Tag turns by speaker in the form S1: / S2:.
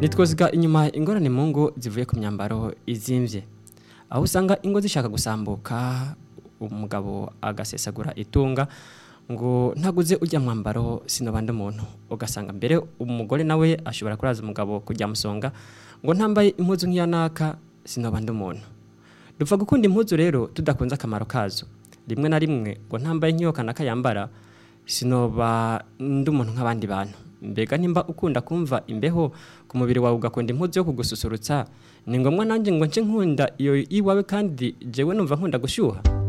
S1: nitwoziga inyuma ingorane mu ngo zivuye ku myambaro izimvye aho usanga ingo zishaka gusambuka umugabo agasesagura itunga ngo ntaguze ujya mwambaro sinobanda umuntu ugasanga mbere umugore nawe ashobora kuraza umugabo kujya musonga ngo ntambaye impuzu nk'iya naka sinobanda umuntu dupfa gukunda impuzu rero tudakunze akamaro kazo rimwe na rimwe ngo ntambaye nk'iyo kanaka yambara sinoba ndi umuntu nk'abandi bantu mbega nimba ukunda kumva imbeho ku mubiri wawe ugakunda impuzu yo kugususurutsa ni ngombwa nanjye ngo nce nkunda iyo iwawe kandi jewe numva nkunda gushyuha